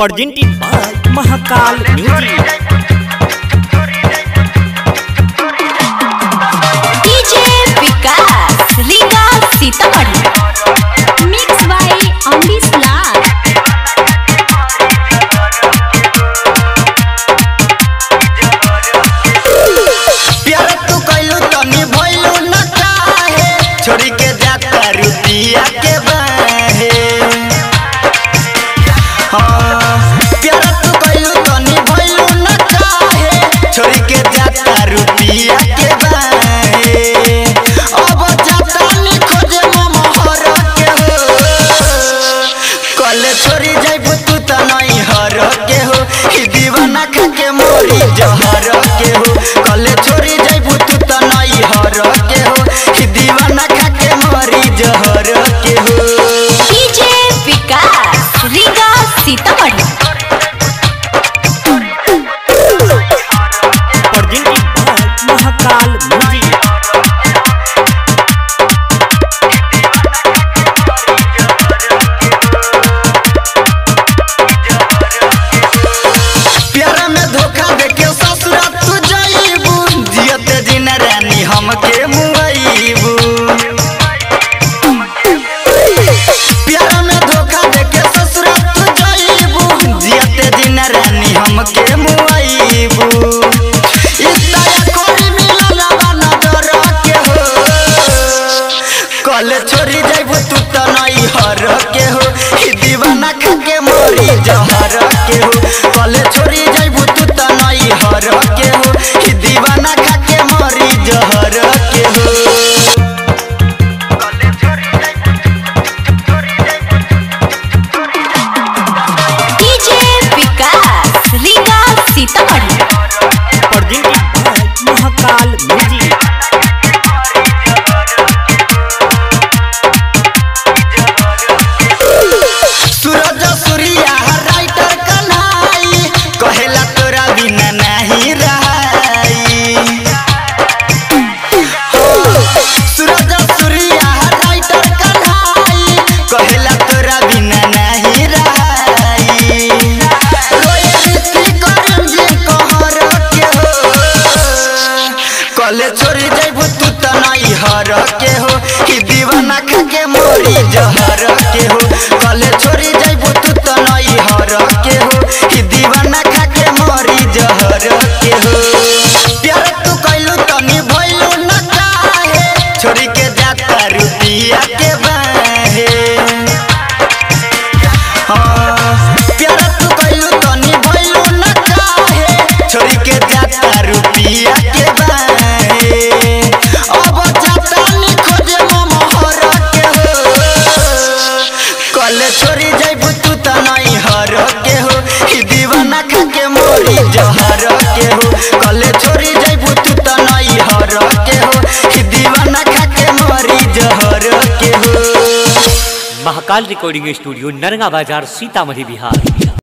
presented by Mahakal Music. DJ Vikas Riga Sitamarhi mix by Amrish Lal प्यार तू कैलू तनी भइलू न काहे छोड़ी के जाता रुपिया के बाहे हाँ, प्यार तू कैलू तनी भइलू न काहे छोड़ी के जाता रुपिया के बाहे अब जाता नी खोजे ममहर के हो कले छोड़ी जाइबू तू त नहीं हर के हो ई दीवाना खा के मोरी जहर के हो कले छोड़ी जाइबू तू त नहीं हर के हो ई दीवाना खा के मोरी जहर के हो DJ Vikas Riga Sitamarhi Presented by Mahakal Music. प्यारा में धोखा देके ससुरा तू जाइबू जियते दिन रानी हमके मुआइबू प्यारा में धोखा देके ससुरा तू जाइबू जियते दिन रानी हमके मुआइबू इतना खोरी मिलल बा नजर के हो कल छोड़ी जाइबू तू त नहीं हर के हो ई दीवाना खा के मोरी जहर के हो कल छोड़ी जाइबू तू त नहीं हर के हो ई दीवाना खा के मोरी जहर के हो DJ Vikas Riga Sitamarhi Presented by Mahakal Music. Suraj Surya writer Kanhai कहेला तोरा बिना नहीं रहाई सूरज सूर्या राइटर कन्हाई कहेला तोरा बिना नहीं रहाई रोए रीति करम जे कहर के हो कले छोड़ी जाइबू तू त नहीं हर के हो ई दीवाना खा के मोरी जहर के हो कले छोड़ी जाइबू तू त नहीं हर के हो ई दीवाना खा के मोरी जहर के हो प्यार तू कैलू तनी भइलू न काहे छोड़ी के जाता रुपिया के बाहे हाँ, प्यार तू कैलू तनी भइलू न काहे छोड़ी के जाता रुपिया के बाहे अब जाता नी खोजे ममहर के हो कले छोड़ी जाइबू तू त नहीं हर के हो ई दीवाना खा के मोरी जहर के हो कले छोड़ी जाइबू तू त नहीं हर के हो ई दीवाना खा के मोरी जहर के हो महाकाल रिकॉर्डिंग स्टूडियो नरगा बाजार सीतामढ़ी बिहार